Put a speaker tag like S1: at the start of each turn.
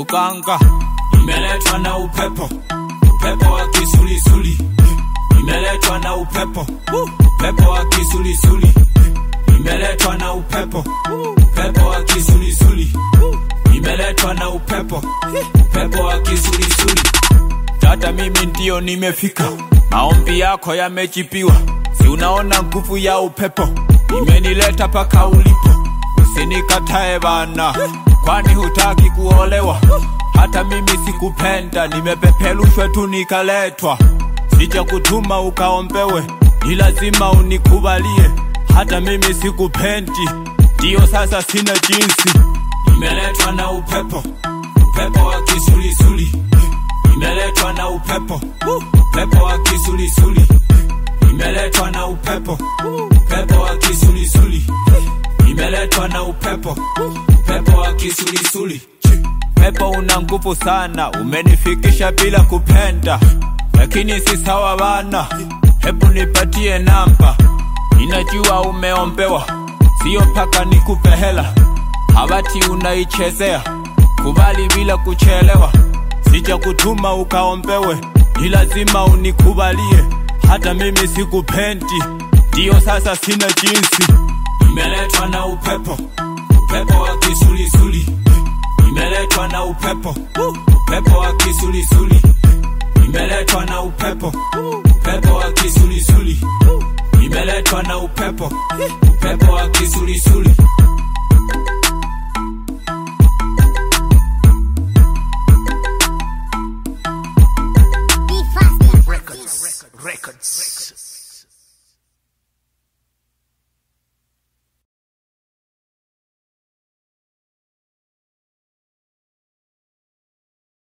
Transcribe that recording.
S1: kukanga, imeletwa na upepo, upepo wa kisulisuli, imeletwa na upepo, upepo wa kisulisuli, imeletwa na upepo, upepo wa kisulisuli, imeletwa na upepo, upepo wa kisulisuli. Tata, mimi ndio nimefika, maombi yako yamejibiwa, si unaona nguvu ya upepo imenileta paka ulipo. Usinikatae bana, kwani hutaki kuolewa? Hata mimi sikupenda, nimepeperushwa tu nikaletwa. Sija kutuma ukaombewe, ni lazima unikubalie. Hata mimi sikupendi, ndiyo sasa sina jinsi. Nimeletwa na upepo, upepo wa kisulisuli, nimeletwa na upepo, upepo wa kisulisuli, nimeletwa na upepo, upepo wa kisulisuli, nimeletwa na upepo, upepo wa kisulisuli. Pepo una nguvu sana, umenifikisha bila kupenda, lakini si sawa bana. Hebu nipatie namba, ninajua umeombewa, sio mpaka nikupe hela. Habati unaichezea, kubali bila kuchelewa. Sija kutuma ukaombewe, ni lazima unikubalie. Hata mimi sikupendi, ndiyo sasa sina jinsi. Nimeletwa na upepo, upepo wa kisulisuli, nimeletwa na upepo, upepo wa kisulisuli, nimeletwa na upepo, upepo wa kisulisuli, nimeletwa na upepo, upepo wa kisulisuli.